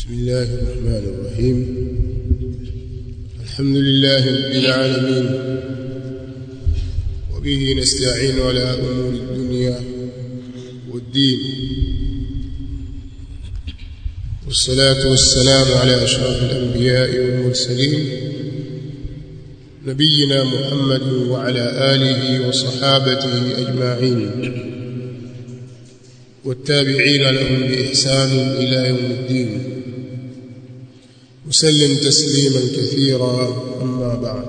بسم الله الرحمن الرحيم الحمد لله رب العالمين وبه نستعين على أمور الدنيا والدين والصلاة والسلام على أشرف الأنبياء والمرسلين نبينا محمد وعلى آله وصحابته أجمعين والتابعين لهم بإحسان إلى يوم الدين وسلم تسليما كثيرا أما بعد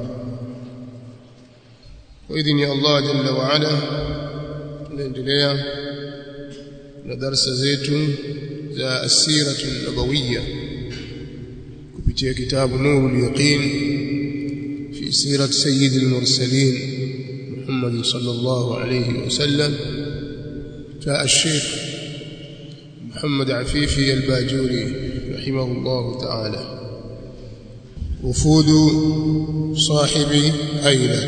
وإذن يا الله جل وعلا tunaendelea na darasa zetu za asiratu nabawiyya kupitia kitabu nurul yaqin fi sirati sayyidil mursalin Muhammad sallallahu alayhi wasallam جاء الشيخ محمد عفيفي الباجوري رحمه الله تعالى وفود صاحب أيلة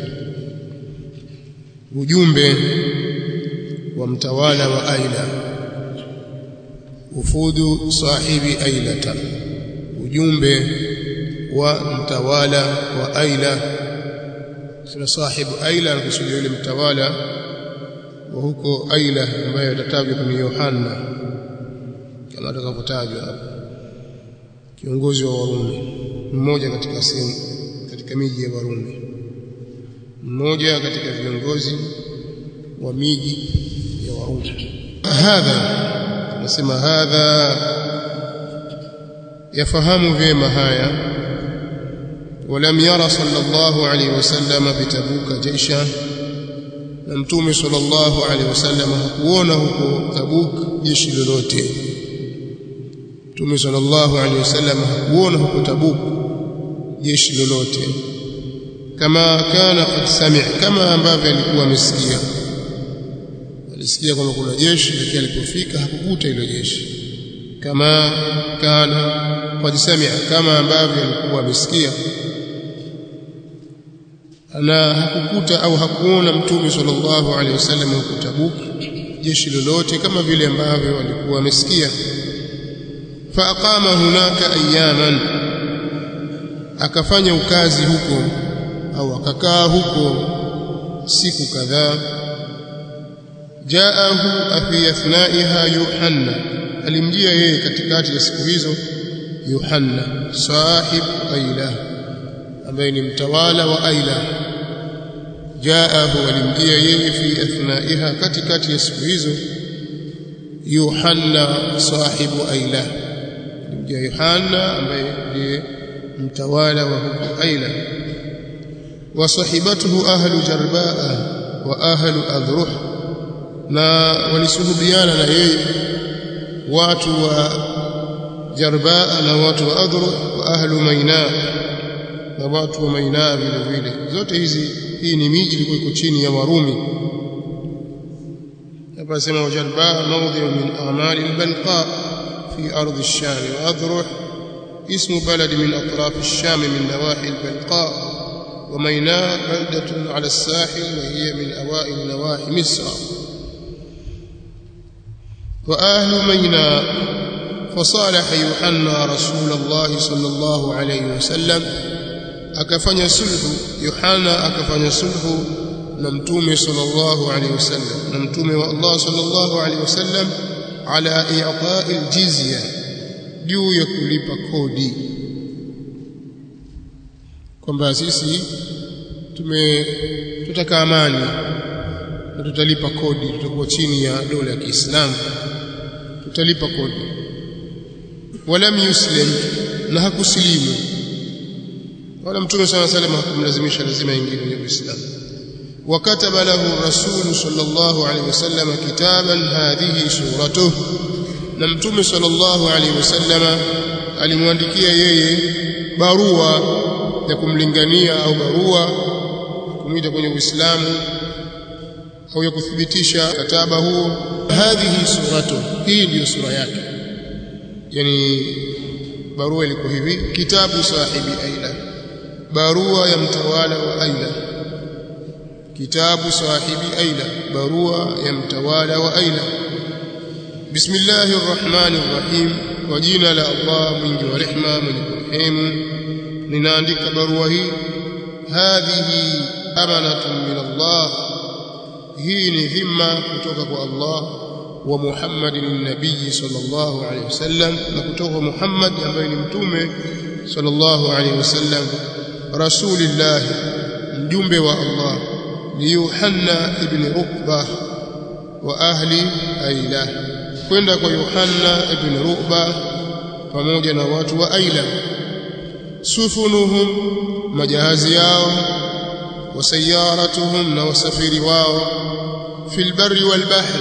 ujumbe wa mtawala wa Aila ufudu sahibi Ailata ujumbe wa mtawala wa Aila sina sahibu Aila anakusudia yule mtawala wa huko Aila ambaye atatajwa kama Yohana kama atakavyotajwa hapo kiongozi wa Warumi mmoja katika sehemu katika miji ya Warumi mmoja katika viongozi wa miji ya Warumi hadha nasema hadha yafahamu vyema haya ولم يرى صلى الله عليه وسلم بتبوك جيشا na mtume sallallahu alaihi wasallam hakuona huko Tabuk jeshi lolote mtume sallallahu alaihi wasallam hakuona huko Tabuk jeshi lolote kama kana qad sami' kama ambavyo alikuwa amesikia alisikia kwamba kuna jeshi lakini alipofika hakukuta hilo jeshi kama kana qad sami' kama ambavyo alikuwa amesikia na hakukuta au hakuona mtume sallallahu alaihi wasallam huko Tabuk jeshi lolote kama vile ambavyo walikuwa wamesikia fa aqama hunaka ayaman akafanya ukazi huko au akakaa huko siku kadhaa jaahu afi athnaiha yuhanna alimjia yeye katikati ya siku hizo yuhanna sahib aila ambaye ni mtawala wa aila jaahu alimjia yeye fi athnaiha katikati ya siku hizo Yohana sahibu Aila alimjia Yohana ambaye ndiye mtawala wa huko Aila wa sahibatuhu ahlu Jarbaa wa ahlu Adhruh na walisuhubiana na yeye watu wa Jarbaa na watu wa Adhruh wa ahlu Maina na watu wa Maina vile vile zote hizi hii ni miji ilikuwa iko chini ya Warumi hapa sema wajalba mawdhi'u min a'mali al-balqa fi ardh ash-sham wa adruh اسم بلد من أطراف الشام من نواحي البلقاء وميناء بلدة على الساحل وهي من أوائل نواحي مصر وأهل ميناء فصالح يوحنا رسول الله صلى الله عليه وسلم akafanya sulhu Yohana akafanya sulhu na mtume sallallahu alaihi wasallam na mtume wa Allah sallallahu alaihi wasallam ala i'ta'i aljizya juu ya kulipa kodi kwamba sisi tume tutaka amani na tutalipa kodi tutakuwa chini ya dola ya Kiislamu tutalipa kodi walam yuslim na hakusilimu wala mtume sana sallam hakumlazimisha lazima ingie kwenye Uislamu wakataba lahu rasul sallallahu alaihi wasallam kitaban hadhihi suratuh na mtume sallallahu alaihi wasallam alimwandikia yeye barua ya kumlingania au barua kumwita kwenye Uislamu au ya kuthibitisha kataba huo hadhihi suratuh hii ndiyo sura yake yani barua ilikuwa hivi kitabu sahibi aila barua ya mtawala wa Aila kitabu sahibi Aila barua ya mtawala wa Aila bismillahir rahmanir rahim kwa jina la Allah mwingi wa rehma mwenye kurehemu ninaandika barua hii hadhihi amanatun min Allah hii ni dhima kutoka kwa Allah wa Muhammadin nabii sallallahu alaihi wasallam na kutoka Muhammad ambaye ni mtume sallallahu alaihi wasallam rasulillah mjumbe wa Allah ni Yuhanna ibn Rukbah wa ahli Aila kwenda kwa Yohanna ibn Ruba pamoja na watu wa Aila sufunuhum majahazi yao wasayaratuhum na wasafiri wao fil barri wal bahri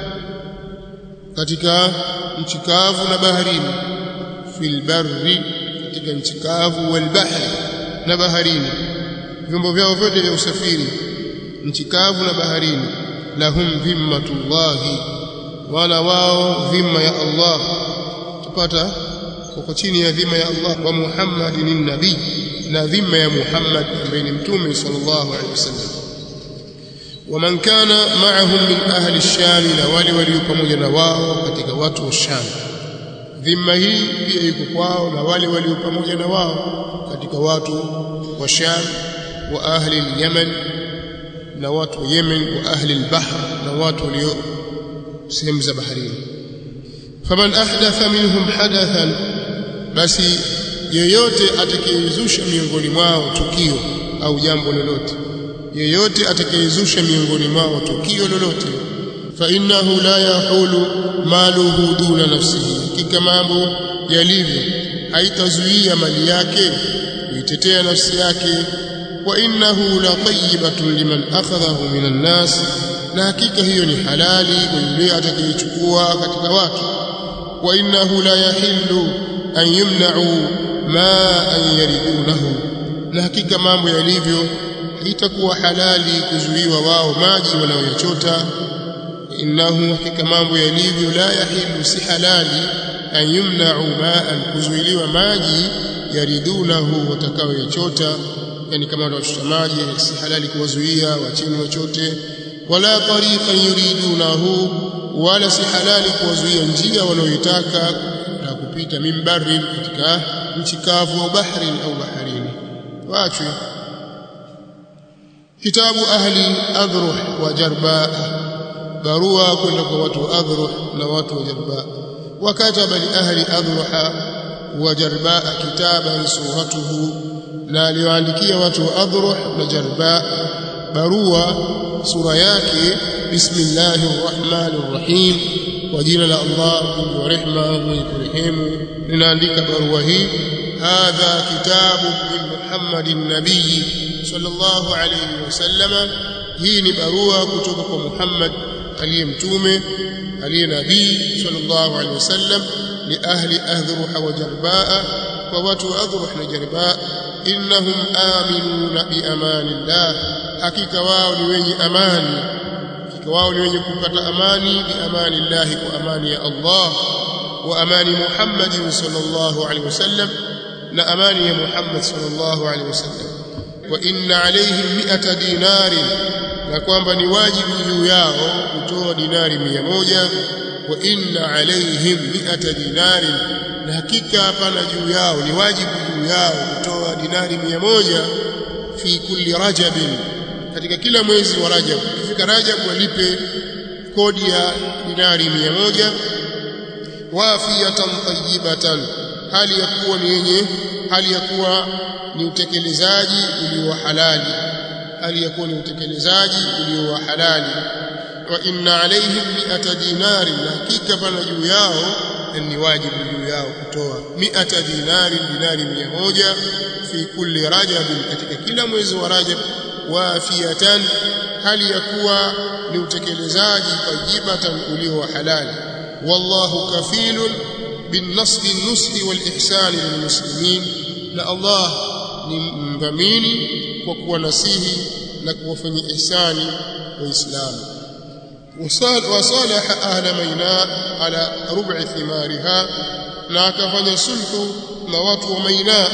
katika nchi kavu na baharini fil barri katika nchi kavu wal bahri na baharini vyombo vyao vyote vya usafiri nchi kavu na baharini lahum dhimmatullahi wala wao dhima ya Allah tupata kwa chini ya dhima ya Allah wa Muhammadin nabii na dhima ya Muhammad ambaye ni mtume sallallahu alaihi wasallam waman kana ma'ahum min ahli ash-sham na wale walio pamoja na wao katika watu wa Sham dhima hii pia iko kwao na wale walio pamoja na wao katika watu wa Sham wa ahli al-Yaman na watu wa Yemen wa ahli al-Bahr na watu walio sehemu za baharini faman ahdatha minhum hadathan basi yeyote atakayezusha miongoni mwao tukio au jambo lolote yeyote atakayezusha miongoni mwao tukio lolote fa innahu la yahulu maluhu duna nafsihi hakika mambo yalivyo haitazuia mali yake kuitetea nafsi yake wa innahu la tayyibatun liman akhadhahu minan nas na hakika hiyo ni halali kwa yule atakayechukua katika watu wa innahu la yahillu an yumna'u ma an yaridunahu na hakika mambo yalivyo haitakuwa halali kuzuiwa wao maji wanayochota innahu hakika mambo yalivyo la yahillu si halali an yumna'u ma'an kuzuiliwa maji yaridunahu watakayochota yani kama watachota maji si halali kuwazuia wachini wachote wala tariqan yuridunahu wala si halali kuwazuia njia wanayoitaka na kupita mimbari katika nchi kavu au bahari au baharini waachwe kitabu ahli adhruh wa jarbaa barua kwenda kwa watu wa adhruh na watu wa jarbaa wakataba li ahli adhruha wa jarbaa kitaban suratuhu na aliyoandikia watu wa adhruh na jarbaa barua sura yake bismillahir rahmanir rahim kwa jina la Allah mwingi wa rehema mwenye kurehemu ninaandika barua hii hadha kitabu min Muhammadin nabii sallallahu alayhi wasallam hii ni barua kutoka kwa Muhammad aliye mtume aliye nabii sallallahu alayhi wasallam li ahli ahdruha wa jarbaa kwa watu wa adhruh na jarbaa innahum aminuna bi amanillah hakika wao ni wenye amani hakika wao ni wenye kupata amani bi amanillah kwa amani ya Allah wa amani Muhammad sallallahu alaihi wasallam na amani ya Muhammad sallallahu alaihi wasallam wa inna alaihim mi'ata dinari na kwamba ni wajibu juu yao kutoa dinari mia moja wa inna alaihim mi'ata dinari na hakika hapana juu yao ni wajibu juu yao kutoa dinari mia moja fi kulli rajabin katika kila mwezi wa Rajab ukifika Rajab walipe kodi ya dinari mia moja wafiyatan tayyibatan hali ya kuwa ni yenye hali ya kuwa ni utekelezaji ulio halali hali ya kuwa ni utekelezaji ulio wa halali wa inna alaihim mi'ata dinari na hakika pana juu yao ni wajibu juu yao kutoa mi'ata dinari dinari mia moja fi kulli rajab katika kila mwezi wa rajab wafiyatan hali ya kuwa ni utekelezaji tajibatan ulio wa halali wallahu kafilun بالنصر النصح والإحسان للمسلمين na Allah ni mdhamini kwa kuwanasihi na kuwafanyia ihsani waislamu wasalaha ahla maina ala rub'i thimariha na akafanya sulhu na watu wa maina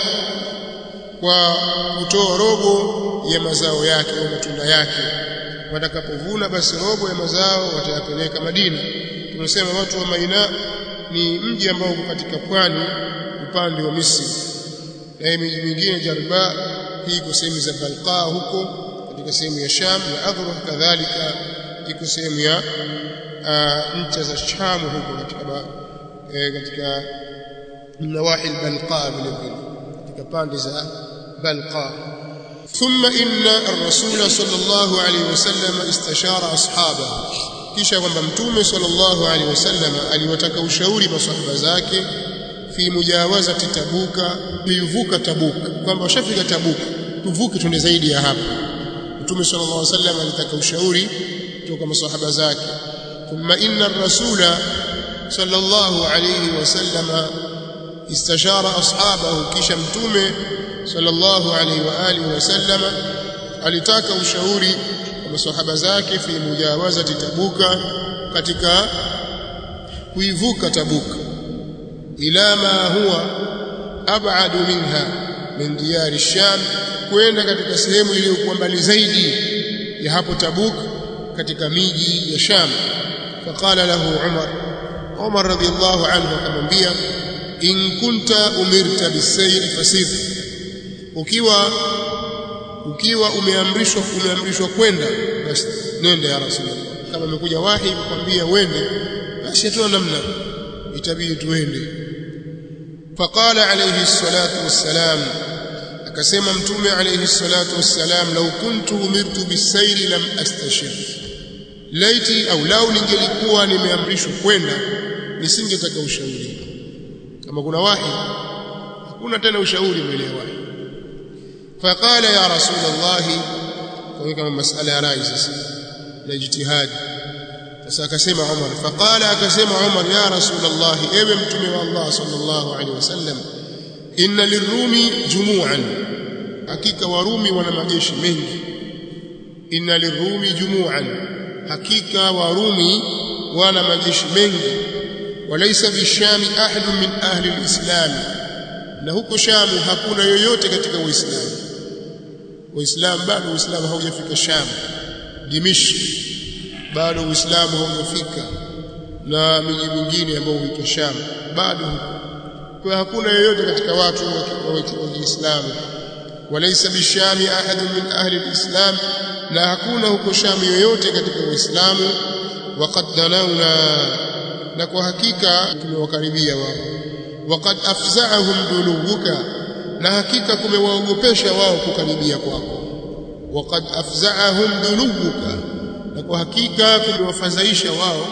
kwa kutoa robo ya mazao yake au matunda yake watakapovuna basi robo ya mazao watayapeleka Madina tunasema watu wa maina ni mji ambao uko katika pwani upande wa Misri na miji mingine Jarba hii iko sehemu za Balqa huko katika sehemu ya Sham na Adhrah kadhalika iko sehemu ya ncha za Sham huko katika e, katika nawahi al-Balqa vile vile katika pande za Balqa ثم إن الرسول صلى الله عليه وسلم استشار أصحابه kisha kwamba mtume sallallahu alaihi wasallam aliwataka ushauri maswahaba zake fi mujawazati tabuka kuivuka tabuka kwamba washafika tabuka tuvuke twende zaidi ya hapa mtume sallallahu alaihi wasallam alitaka ushauri kutoka maswahaba zake thumma inna ar-rasula sallallahu alaihi wasallam istashara ashabahu kisha mtume sallallahu alaihi wa alihi wasallam alitaka ushauri wa maswahaba zake fi mujawazati tabuka katika kuivuka tabuka ila ma huwa ab'adu minha min diyari sham kwenda katika sehemu iliyokuwa mbali zaidi ya hapo tabuk katika miji ya sham faqala lahu umar umar radiyallahu anhu akamwambia in kunta umirta bisayr fasir ukiwa ukiwa umeamrishwa umeamrishwa kwenda basi nenda ya rasulullah kama umekuja wahi kukwambia uende basi hatuna namna itabidi tuende faqala alayhi salatu wassalam akasema mtume alayhi salatu wassalam law kuntu umirtu bisayri lam astashir laiti au lau ningelikuwa nimeamrishwa kwenda nisingetaka ushauri kama kuna wahi hakuna tena ushauri mbele ya wahi faqala ya rasulullah kwa kama masala ya rai sasa na ijtihadi sasa akasema Umar faqala akasema Umar ya rasulullah ewe mtume wa Allah sallallahu alaihi wasallam inna lirumi jumu'an hakika warumi wana majeshi mengi inna lirumi jumu'an hakika warumi wana majeshi mengi walaysa bishami ahadun min ahli alislam na huko shamu hakuna yoyote katika uislamu waislamu bado uislamu haujafika sham dimishk bado uislamu haujafika na miji mingine ambayo huitwa sham bado kwa hakuna yoyote katika watu wa Kiislamu walaysa bishami ahadun min ahli alislam na hakuna huko sham yoyote katika uislamu waqad danauna na kwa hakika tumewakaribia wao waqad afza'ahum dulubuka na hakika kumewaogopesha wao kukaribia kwako waqad afza'ahum dulubuka na kwa hakika kumewafadhaisha wao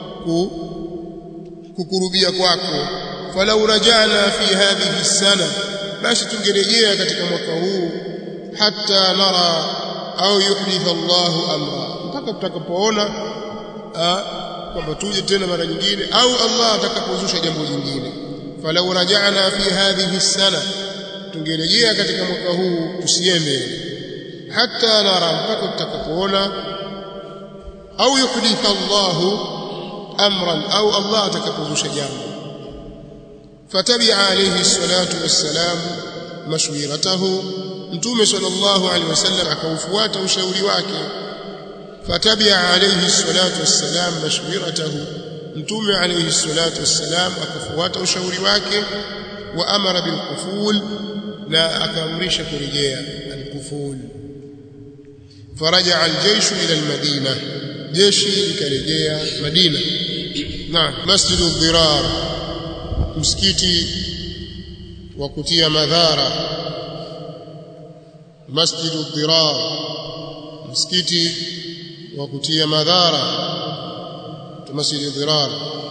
kukurubia kwako falau rajana fi hadhihi sana basi tungerejea katika mwaka huu hata nara au yuhdith Allahu amra mpaka tutakapoona kwamba tuje tena mara nyingine au Allah atakapozusha jambo jingine falau rajana fi hadhihi sana tungerejea katika mwaka huu tusiende hata nara mpaka tutakapoona au yuhdith Allahu amran au Allah atakapozusha jambo فتبع عليه الصلاة والسلام مشورته متوم صلى الله عليه وسلم akaufuata ushauri wake فتبع عليه الصلاة والسلام مشورته متوم عليه الصلاة والسلام akafuata ushauri wake وأمر بالقفول na akaamrisha kurejea القفول فرجع الجيش إلى المدينة jeshi likarejea Madina na مسجد الضرار msikiti wa kutia madhara masjidu dhirar msikiti wa kutia madhara masjidu dhirar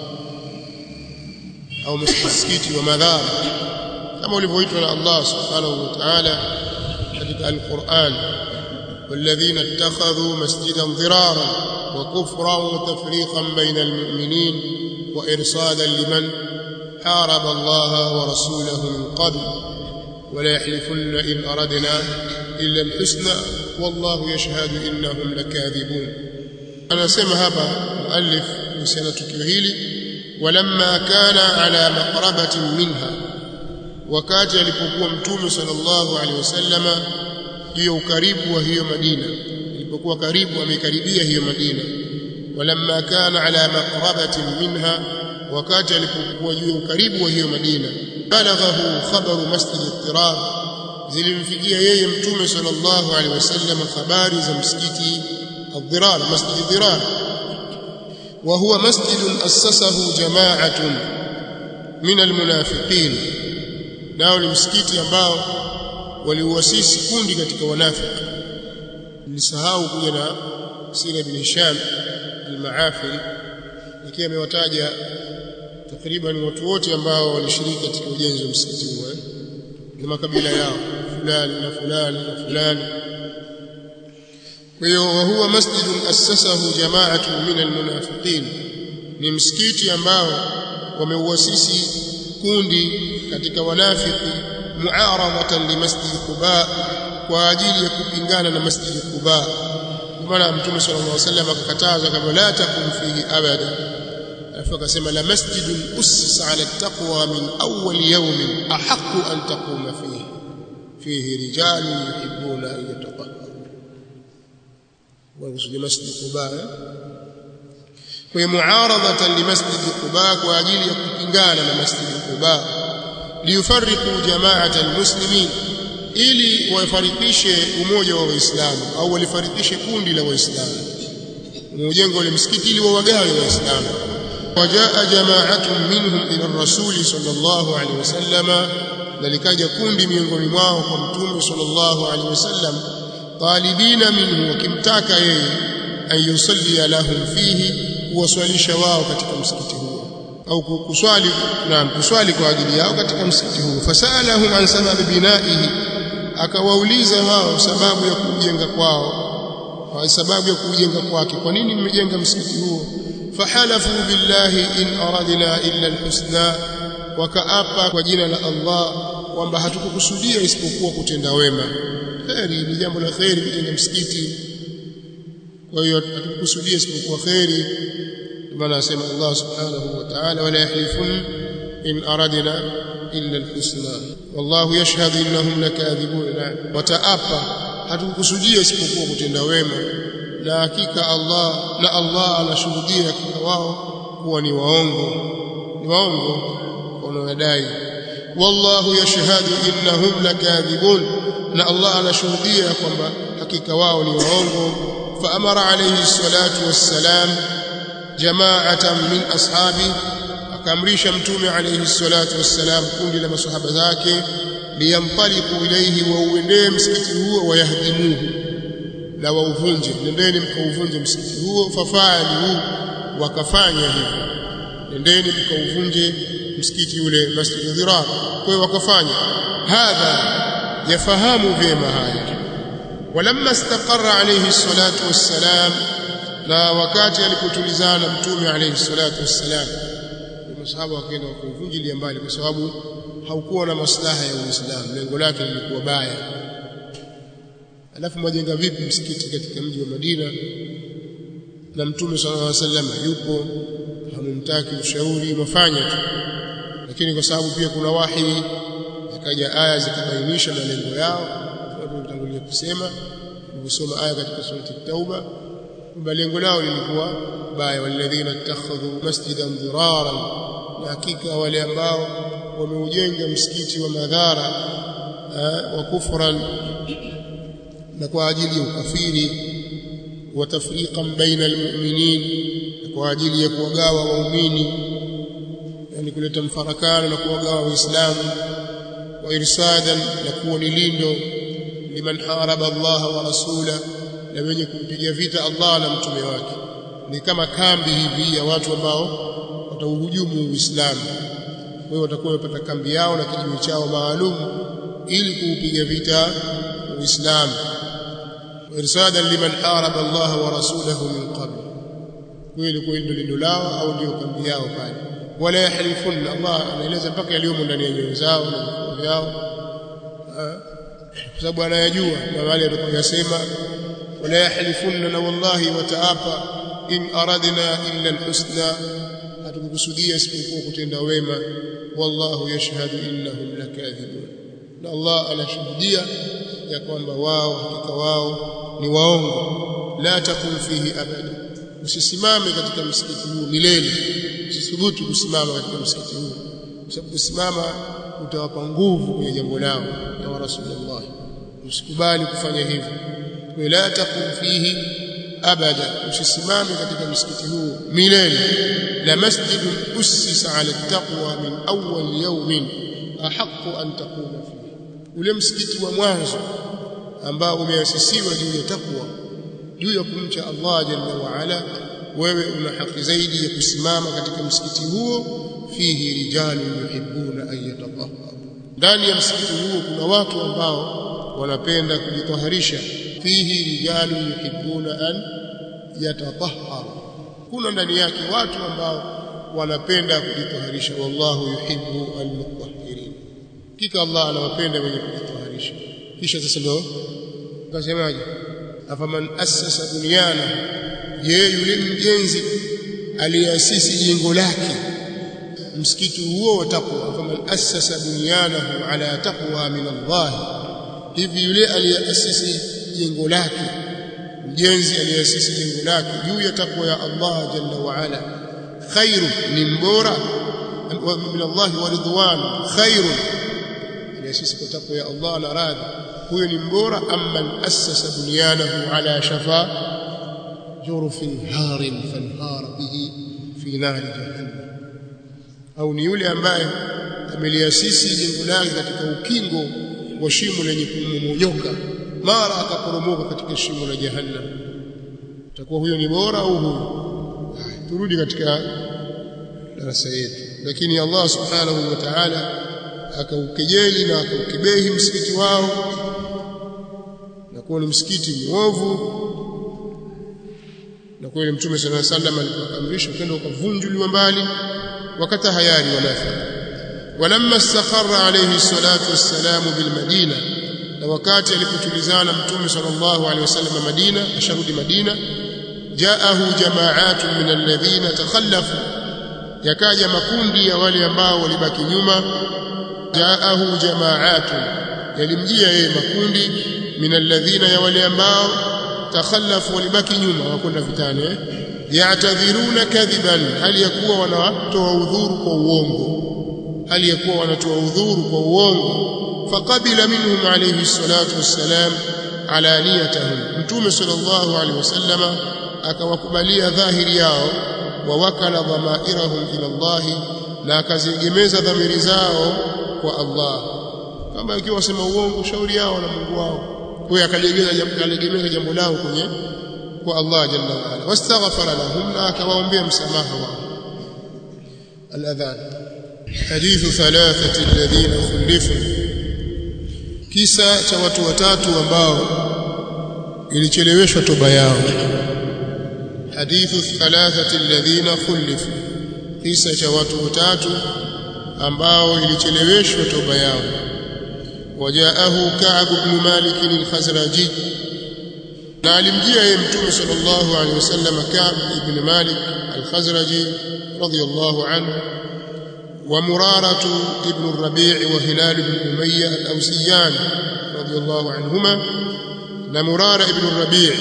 au msikiti wa madhara kama ulivyoitwa na Allah subhanahu wa ta'ala katika al-Qur'an والذين اتخذوا مسجدا ضرارا وكفرا وتفريقا بين المؤمنين وإرصادا لمن حارب الله ورسوله من قبل ولا يحلفن إن أردنا إلا الحسنى والله يشهد إنهم لكاذبون أنا سمع هذا مؤلف نسينا تكيهيلي ولما كان على مقربة منها wakati alipokuwa mtume sallallahu alaihi wasallama juu ya ukaribu wa hiyo Madina ilipokuwa karibu amekaribia hiyo Madina walamma kana ala maqrabatin minha wakati alipokuwa juu ya ukaribu wa hiyo Madina balaghahu khabaru masjid al-Qirar zilimfikia yeye mtume sallallahu alaihi wasallam habari za msikiti al-Dhirar masjid al-Dhirar wa huwa masjid assasahu jama'atun min al-munafiqin nao ni msikiti ambao waliuasisi kundi katika wanafiki nilisahau kuja na sira ibn Hisham al-Maafiri lakini amewataja takriban watu wote ambao walishiriki katika ujenzi wa msikiti huo na makabila yao fulani na fulani na fulani kwa hiyo wa huwa masjidun assasahu jama'atun min almunafiqin ni msikiti ambao wameuasisi kundi katika wanafiki muaradatan li masjid Quba kwa ajili ya kupingana na masjid Quba kwa maana mtume sallallahu alaihi wasallam akakataza kama la takum fihi abada alafu akasema la masjidun ussisa ala taqwa min awwal yawmin ahaqqu an taquma fihi fihi rijalun yuhibbuna an yataqabbaru wa kusudi masjid Quba kwa hiyo muaradatan li masjid Quba kwa ajili ya kupingana na masjid Quba liyufarriqu jama'at almuslimin ili wafarikishe umoja wa waislamu au walifarikishe kundi la waislamu mujengo ule msikiti ili wawagawe waislamu wajaa jama'atun minhum ila ar-rasul sallallahu alaihi wasallam nalikaja kundi miongoni mwao kwa mtume sallallahu alaihi wasallam talibina minhu wakimtaka yeye an yusalli lahum fihi kuwaswalisha wao katika msikiti huo au kuswali naam kuswali kwa ajili yao katika msikiti huo fasalahum an sababi binaihi akawauliza wao sababu ya kujenga kwao kwa sababu ya kujenga kwake kwa nini mmejenga msikiti huo fahalafu billahi in aradna illa alhusna wakaapa kwa jina la Allah kwamba hatukukusudia isipokuwa kutenda wema kheri ni jambo la kheri kujenga msikiti kwa hiyo hatukukusudia isipokuwa kheri maana asema Allah subhanahu wa ta'ala wala yahlifun in aradna illa alhusna wallahu yashhadu innahum lakathibun wataapa hatukukusudia isipokuwa kutenda wema na hakika Allah na Allah anashuhudia hakika wao kuwa ni waongo ni waongo wanaodai wallahu yashhadu innahum lakathibun na Allah anashuhudia kwamba hakika wao ni waongo faamara alayhi salatu wassalam jama'atan min ashabi akamrisha mtume alayhi salatu wassalam kundi la masahaba zake liyamtaliqu ilayhi wa uendee msikiti huo wayahdimuhu na wauvunje nendeni mkauvunje msikiti huo fafalu wakafanya hivyo nendeni mkauvunje msikiti ule masjid dhirar kwa hiyo wakafanya hadha yafahamu vyema haya walamma istaqarra alayhi salatu wassalam na wakati alipotulizana mtume alayhi salatu wassalam masahaba wakaenda kuuvunjilia mbali kwa sababu haukuwa na maslaha ya Uislamu lengo lake lilikuwa baya alafu mwajenga vipi msikiti katika mji wa Madina na mtume sallallahu alaihi wasallam yupo hamumtaki ushauri mafanya tu lakini kwa sababu pia kuna wahi ikaja aya zikabainisha malengo yao kama tutangulia kusema kusoma aya katika surati tauba kwamba lengo lao lilikuwa baya walladhina ittakhadhu masjidan dhiraran na hakika wale ambao wameujenga msikiti wa madhara wa kufran na kwa ajili ya ukafiri wa tafriqan baina almu'minin kwa ajili ya kuwagawa waumini yani kuleta mfarakano na kuwagawa waislamu wa irsadan na kuwa ni lindo liman haraba Allah wa rasula na wenye kumpigia vita Allah na mtume wake ni kama kambi hivi ya watu ambao watauhujumu Uislamu kwa hiyo watakuwa wamepata kambi yao na kijiwe chao maalum ili kuupiga vita Uislamu irsadan liman haraba Allah wa rasulahu min qabl kweli kweli ndio lindo lao au ndio kambi yao pale wala yahlifun Allah anaeleza mpaka yaliyomo ndani ya nyoyo zao na vifua vyao kwa sababu anayajua na wale atakayosema wala yahlifunna na wallahi wataapa in aradna illa alhusna hatukukusudia isipokuwa kutenda wema wallahu yashhadu innahum lakathibun na Allah anashuhudia ya kwamba wao hakika wao ni waongo la takun fihi abada usisimame katika msikiti huu milele usithubutu kusimama katika msikiti huu kwa sababu kusimama utawapa nguvu kwenye jambo lao na wa rasulullah usikubali kufanya hivyo wala taqum fihi abada usisimame katika msikiti huu milele la masjidun ussisa ala taqwa min awwal yawmin ahaqqu an taquma fihi ule msikiti wa mwanzo ambao umeasisiwa juu ya takwa juu ya kumcha Allah jalla wa ala wewe una haki zaidi ya kusimama katika msikiti huo fihi rijalun yuhibbuna an yatatahharu ndani ya msikiti huo kuna watu ambao wanapenda kujitaharisha fihi rijalun yuhibbuna an yatatahharu kuna ndani yake watu ambao wanapenda kujitaharisha wallahu yuhibbu almutahhirin kika Allah anawapenda wenye kujitaharisha kisha sasa ndio kasemaje afaman assasa bunyana yeye yule mjenzi aliasisi jengo lake msikiti huo wa taqwa faman assasa bunyanahu ala taqwa min Allah hivi yule aliyeasisi jengo lake mjenzi aliyeasisi jengo lake juu ya takwa ya Allah jalla wa ala khairu ni mbora min Allah wa ridwan khairu aliyeasisi kwa takwa ya Allah na radhi huyo ni mbora amman assasa bunyanahu ala shafa jurfin harin fanhara bihi fi nari jahannam au ni yule ambaye ameliasisi jengo lake katika ukingo wa shimo lenye kumomonyoka mara akaporomoka katika shimo la jahannam itakuwa huyo ni bora au huyo turudi katika darasa yetu lakini Allah subhanahu wa ta'ala akaukejeli na akaukebehi msikiti wao na kuwa ni msikiti mwovu na kweli mtume sallallahu alaihi wasallam alipoamrisha ukenda ukavunjuliwa mbali wakati hayari wanafiki walamma istakharra alayhi salatu wassalamu bilmadina na wakati alipotulizana mtume sallallahu alaihi wasallam Madina asharudi Madina jaahu jamaatu min alladhina takhallafu yakaja makundi ya wale ambao walibaki nyuma jaahu jamaatu yalimjia yeye makundi min alladhina ya wale ambao takhallafu walibaki nyuma wakwenda vitani eh? ya'tadhiruna kadhiban hali yakuwa wanatoa udhuru kwa uongo hali yakuwa wanatoa udhuru kwa uongo faqabila minhum alayhi salatu wassalam alaniyatahum mtume sallallahu alayhi wasallama akawakubalia dhahiri yao wa wakala dhamairahum ila Allah na akaziegemeza dhamiri zao kwa Allah kama ikiwa wasema uongo shauri yao na Mungu wao huyo akalegeza jambo kalegemeza jambo lao kwenye kwa Allah jalla wa ala wastaghfara lahum na akawaombea msamaha wao al-adhan hadithu thalathati alladhina khulifu kisa cha watu watatu ambao ilicheleweshwa toba yao hadithu thalathati alladhina khulifu kisa cha watu watatu ambao ilicheleweshwa toba yao وجاءه كعب بن مالك الخزرجي na alimjia yeye mtume sallallahu alaihi wasallam Ka'b ibn Malik al-Khazraji radiyallahu anhu wa Murara ibn Rabi' wa Hilal ibn Umayya al-Awsiyan radiyallahu anhuma na Murara ibn Rabi'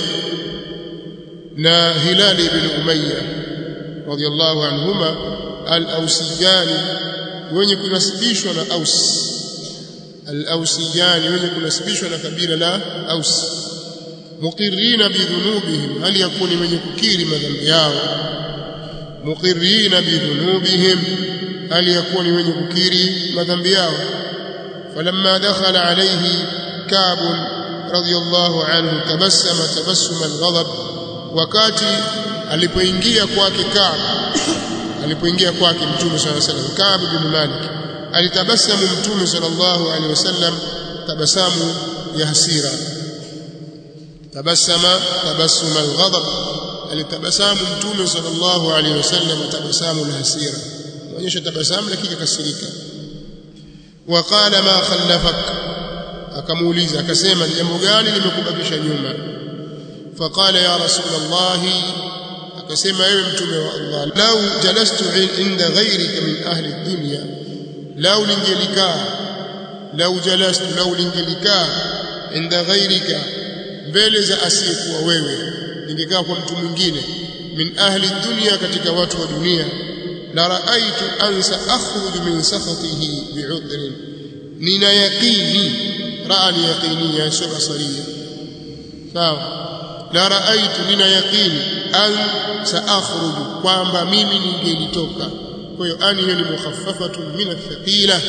na Hilal ibn Umayya radiyallahu anhuma al-Awsiyan wenye kunasibishwa na Aus al-Awsiyan wenye kunasibishwa na kabila la Aus muqirrina bidhunubihim hal yakuni mwenye kukiri madhambi yao muqirrina bidhunubihim hal yakuni mwenye kukiri madhambi yao falamma dakhala alayhi kab radiyallahu anhu tabassama tabassuma alghadab wakati alipoingia kwake kab alipoingia kwake mtume sallallahu alayhi wasallam kab bin malik alitabasamu mtume sallallahu alayhi wasallam tabasamu ya hasira tabassama tabassum alghadab alitabasamu mtume sallallahu alaihi wasallam tabasamu alhasira onyesha tabasamu lakini kasirika waqala ma khallafak akamuuliza akasema jambo gani limekubakisha nyuma faqala ya rasulullah akasema ewe mtume wa Allah lau jalastu inda ghayrika min ahli dunya lau lingelikaa lau jalastu lau lingelikaa inda ghayrika mbele za asiyekuwa wewe ningekaa kwa mtu mwingine min ahli dunia katika watu wa dunia la raaitu an saakhruju min sakhatihi bi'udhrin nina yaqini raa ni yaqini sio basaria sawa la raaitu nina yaqini an saakhruju kwamba mimi ningelitoka kwa hiyo ani hiyo ni mukhaffafatun min athqila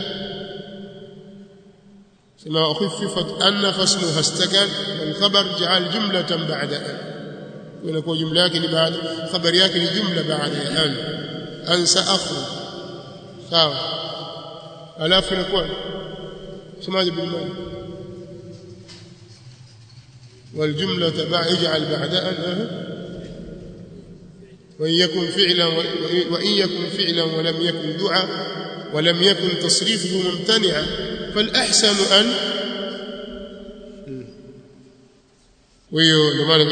كما أخففت أن فاسمها استكن والخبر جعل جملة بعد أن ويكون جملة لكن بعد خبر ياكل جملة بعد أن أن سأخرج ساو ألاف نكون سماج بالمال والجملة بعد اجعل بعد أن وإن يكن فعلا وإن يكن فعلا ولم يكن دعاء ولم يكن تصريفه ممتنعا فالأحسن أن ويو لماذا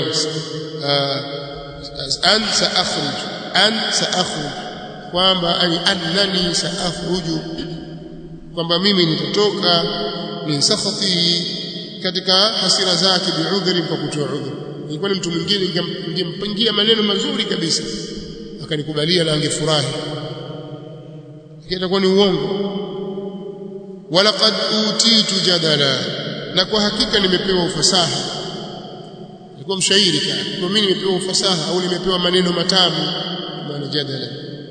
أن سأخرج أن سأخرج kwamba ay annani saakhruju kwamba mimi nitatoka min sakhati katika hasira zake biudhri kwa kutoa udhur ilikuwa ni mtu mwingine ningempangia maneno mazuri kabisa akanikubalia na angefurahi itakuwa ni uongo walaqad utitu jadala na kwa hakika nimepewa ufasaha alikuwa mshairi kana kwa mimi nimepewa ufasaha au nimepewa maneno matamu maana jadala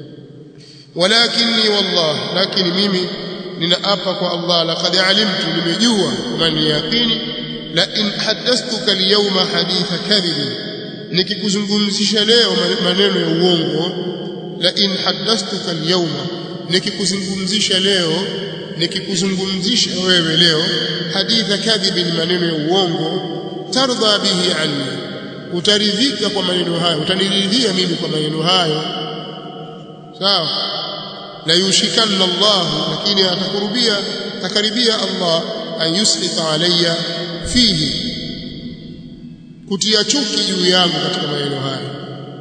walakinni wallah lakini mimi ninaapa kwa Allah laqad alimtu nimejua man yaqini la in hadathtuka al-yawma haditha kadhib nikikuzungumzisha leo maneno ya uongo la in hadathtuka al-yawma nikikuzungumzisha leo nikikuzungumzisha wewe leo haditha kadhibin maneno ya uongo tardha bihi anni utaridhika kwa maneno hayo utaniridhia mimi kwa maneno hayo sawa la yushikanna Allah lakini atakurubia takaribia Allah an yuslita alayya fihi kutia chuki juu yangu katika maneno hayo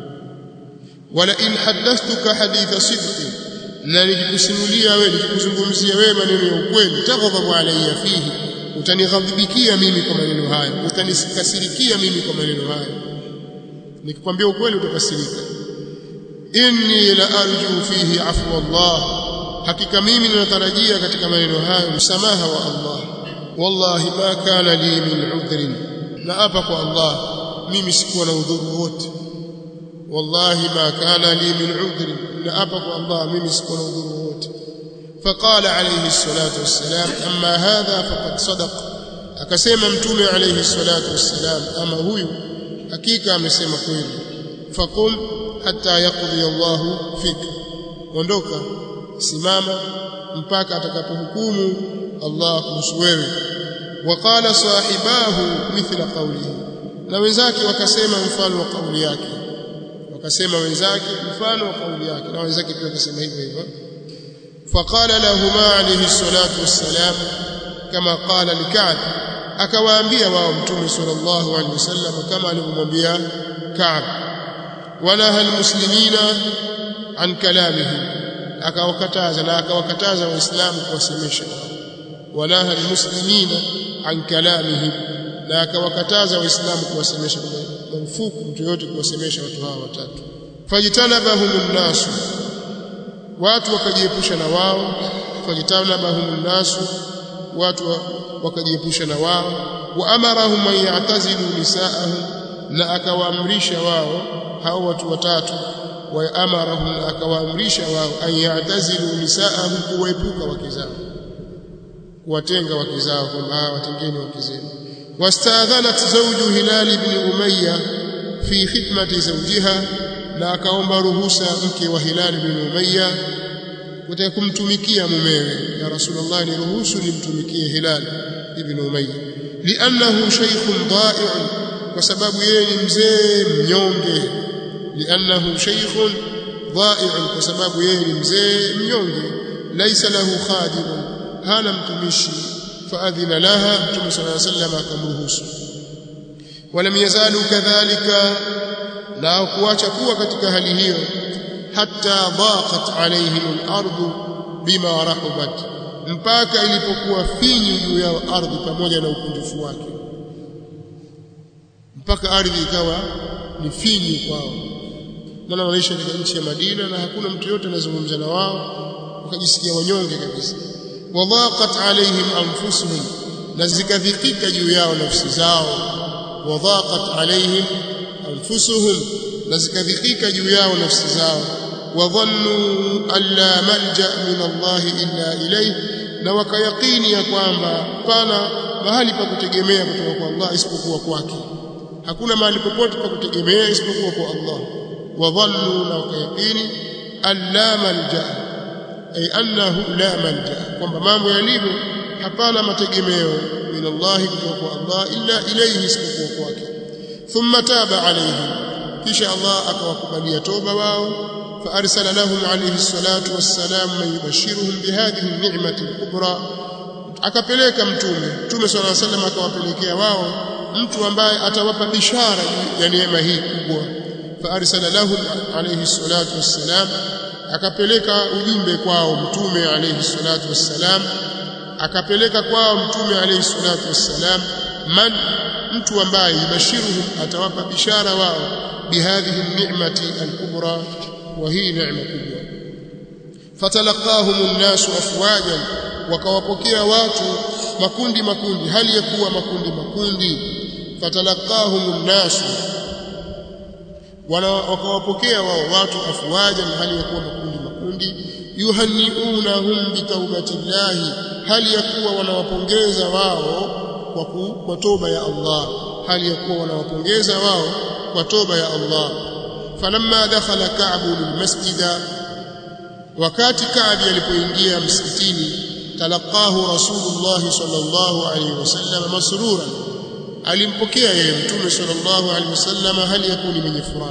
wala in hadathtuka haditha sidqi na nikikusimulia wewe nikikuzungumzia wewe maneno ya ukweli taghadhabu alayya fihi utanighadhibikia mimi kwa maneno hayo utanikasirikia mimi kwa maneno hayo nikikwambia ukweli utakasirika inni la arju fihi afwa Allah hakika mimi ninatarajia katika maneno hayo msamaha wa Allah wallahi ma kana li min udhrin na hapa kwa Allah mimi sikuwa na udhuru wote wallahi ma kana li min udhrin na hapa kwa Allah mimi sikuwa na udhuru wote فقال عليه الصلاة والسلام أما هذا فقد صدق akasema mtume alayhi salatu wassalam ama huyu hakika amesema kweli faqum hatta yaqdi Allah fik ondoka simama mpaka atakapohukumu Allah kuhusu wewe waqala sahibahu mithla qawlihi na wenzake wakasema mfano wa kauli yake wakasema wenzake mfano wa kauli yake na wenzake pia wakasema hivyo hivyo فقال لهما عليه الصلاة والسلام كما قال لكعب akawaambia wao mtume sallallahu alaihi wasallam kama alivyomwambia Ka'b wanaha almuslimina an kalamihi akawakataza na akawakataza waislamu kuwasemesha wanaha almuslimina an kalamihi na akawakataza waislamu kuwasemesha marufuku mtu yote kuwasemesha watu hawa watatu fajtanabahum nasu watu wakajiepusha na wao fajtanabahum nasu watu wakajiepusha na wao wa amarahum an ya'tazilu nisaahum na akawaamrisha wao hao watu watatu wa amarahum na akawaamrisha wao an ya'tazilu nisaahum kuwaepuka wake zao kuwatenga wake zao kwamba watengeni wake zenu wastadhanat zawju hilal ibn umayya fi khidmati zawjiha na akaomba ruhusa mke wa hilal ibn umayya kutaka kumtumikia mumewe ya rasulullah ni ruhusu nimtumikie hilal ibn umayya li'annahu shaykhun da'i'un kwa sababu yeye ni mzee mnyonge li'annahu shaykhun da'i'un kwa sababu yeye ni mzee mnyonge laysa lahu khadimun hana mtumishi faadhina laha mtume sallallahu alayhi wasallam akamruhusu walam yazalu kadhalika na kuacha kuwa katika hali hiyo hatta dhaqat alaihim al-ardu bima rahabat mpaka ilipokuwa finyu juu yao ardhi pamoja na ukunjufu wake mpaka ardhi ikawa ni finyu kwao maana wanaishi katika nchi ya Madina na hakuna mtu yote anazungumza na wao wakajisikia wanyonge kabisa wadhaqat alaihim anfusuhum na zikadhikika juu yao nafsi zao wadhaqat alaihim anfusuhum na zikadhikika juu yao nafsi zao wadhannu alla malja min Allah illa ilayhi na wakayaqini ya kwamba pana mahali pa kutegemea kutoka kwa Allah isipokuwa kwake hakuna mahali popote pa kutegemea isipokuwa kwa Allah wadhannu na wakayaqini alla malja ay annahu la malja kwamba mambo yalivyo hapana mategemeo min Allah kutoka kwa Allah illa ilayhi isipokuwa kwake thumma taba alayhim kisha Allah akawakubalia toba wao فأرسل لهم عليه الصلاة والسلام من يبشرهم بهذه النعمة الكبرى akapeleka mtume mtume swalla sallam akawapelekea wao mtu ambaye atawapa bishara ya neema hii kubwa faarsala lahum alayhi salatu wassalam akapeleka ujumbe kwao mtume alayhi salatu wassalam akapeleka kwao mtume alayhi salatu wassalam man mtu ambaye yubashiruhum atawapa bishara wao bihadhihi ni'mati al-kubra wa hii neema kubwa fatalaqahum an-nasu afwajan wakawapokea watu makundi makundi hali ya kuwa makundi makundi fatalaqahum an-nasu wakawapokea wao watu afwajan hali ya kuwa makundi makundi yuhanniunahum bitawbatillahi hali ya kuwa wanawapongeza wao kwa, ku, kwa toba ya Allah hali ya kuwa wanawapongeza wao kwa toba ya Allah falamma dakhala ka'bu lilmasjida wakati Ka'bi alipoingia msikitini talaqahu rasulullah sallallahu alayhi wasallam masruran alimpokea yeye mtume sallallahu alayhi wasallam hali yakuni mwenye furaha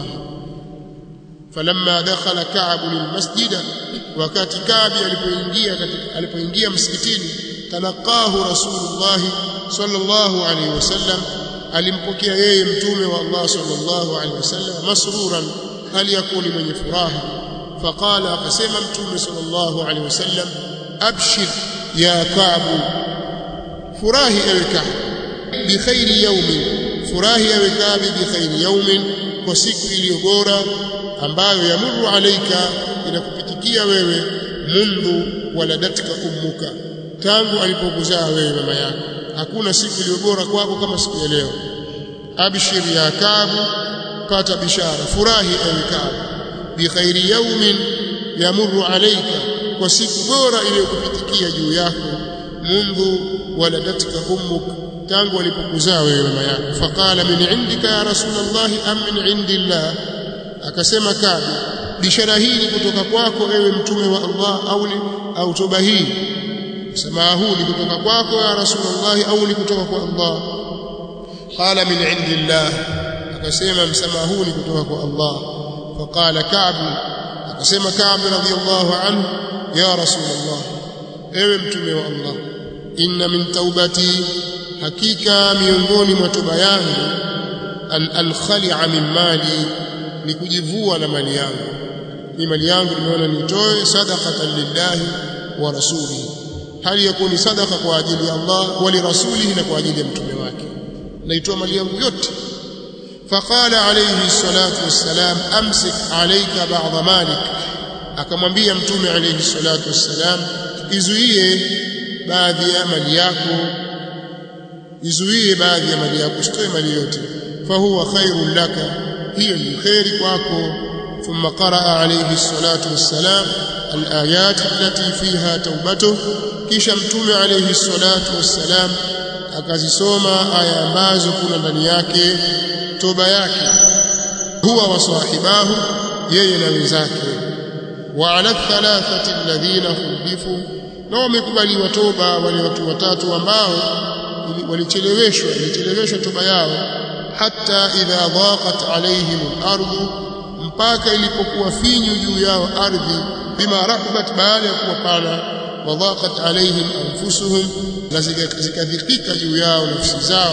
falamma dakhala Ka'b lilmasjida wakati Ka'bi alipoingia katika alipoingia msikitini talaqahu rasulullah sallallahu alayhi wasallam alimpokea yeye mtume wa Allah sallallahu alayhi wasallam masruran hali yakuni mwenye furaha faqala akasema mtume sallallahu alayhi wasallam abshir ya Ka'b furahi ewe Ka'b bi khairi yawmin furahi ewe Ka'b bi khairi yawmin kwa siku iliyo bora ambayo yamuru alaika inakupitikia wewe mundu waladatka ummuka tangu alipokuzaa wewe mama yako hakuna siku iliyo bora kwako kama siku ya leo abshir ya Ka'b pata bishara furahi ewe Ka'b bi khairi yawmin yamuru alaika kwa siku bora iliyokupitikia juu yako mundu waladatka ummuk tangu alipokuzaa wewe mama yako faqala min indika ya rasulullah am min indillah akasema Kabi bishara hii ni kutoka kwako ewe mtume wa Allah au au toba hii sema huu ni kutoka kwako ya rasulullah au ni kutoka kwa Allah qala min indillah akasema msamaha huu ni kutoka kwa Allah faqala Ka'b akasema Ka'b radhiyallahu anhu ya rasulullah ewe mtume wa Allah inna min taubati hakika miongoni mwa toba yangu an ankhali'a min mali ni kujivua na mali yangu ni mali yangu nimeona nitoe sadaqatan lillahi wa rasulihi hali yakuni sadaqa kwa ajili ya Allah wa li rasulihi na kwa ajili ya mtume wake naitoa mali yangu yote فقال عليه الصلاة والسلام أمسك عليك بعض مالك akamwambia mtume alayhi salatu wassalam izuie baadhi ya mali yako izuie baadhi ya mali yako usitoe mali yote fahuwa khairun laka hiyo ni khairi kwako thumma qaraa alayhi salatu wassalam alayat allati fiha taubatuh kisha mtume alayhi salatu wassalam akazisoma aya ambazo kuna ndani yake toba yake huwa wa sahibahu yeye na wenzake wa ala thalathati alladhina khulifu na wamekubaliwa toba wale watu watatu ambao walicheleweshwa ilicheleweshwa toba yao hatta idha dhaqat alaihim al-ardu mpaka ilipokuwa finyu juu yao ardhi bima rahabat baada ya kuwa pana wa dhaqat alaihim anfusuhum na zikadhikika juu yao nafsi zao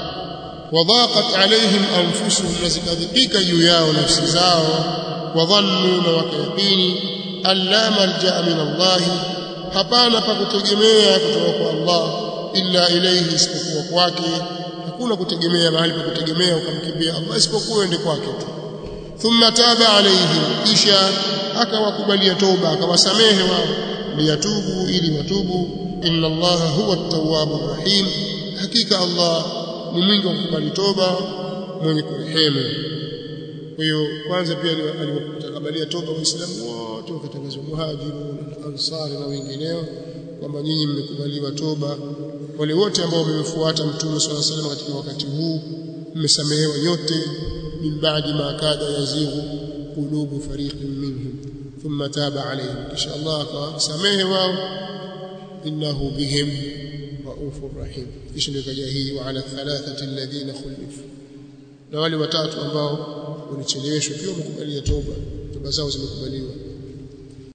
وضاقت عليهم أنفسهم نزكذبك جياو نفس زاو وظنوا وكيقين أن لا ملجأ من الله hapana pa kutegemea kutoka kwa Allah illa ilayhi isipokuwa kwake hakuna kutegemea mahali pa kutegemea ukamkimbia Allah isipokuwa ende kwake tu thumma taba alaihim kisha akawakubalia toba akawasamehe wao liyatubu ili watubu inna allaha huwa at-tawwabur rahim hakika allah ni mwingi wa kukubali toba mwenye kurehemu kwa hiyo kwanza pia aliwatakabalia toba waislamu wote wakatangazwa muhajirun ansari na wengineo kwamba nyinyi mmekubaliwa toba wale wote ambao wamemfuata mtume swalla salam katika wakati huu mmesamehewa nyote min ba'di ma kada yazighu qulubu fariqin minhum thumma taba alayhim kisha Allah akawasamehe wao innahu bihim raufur rahim kisha ndio kaja hii wa ala thalathati alladhina khulifu na wale watatu ambao walicheleweshwa pia wamekubalia toba toba zao zimekubaliwa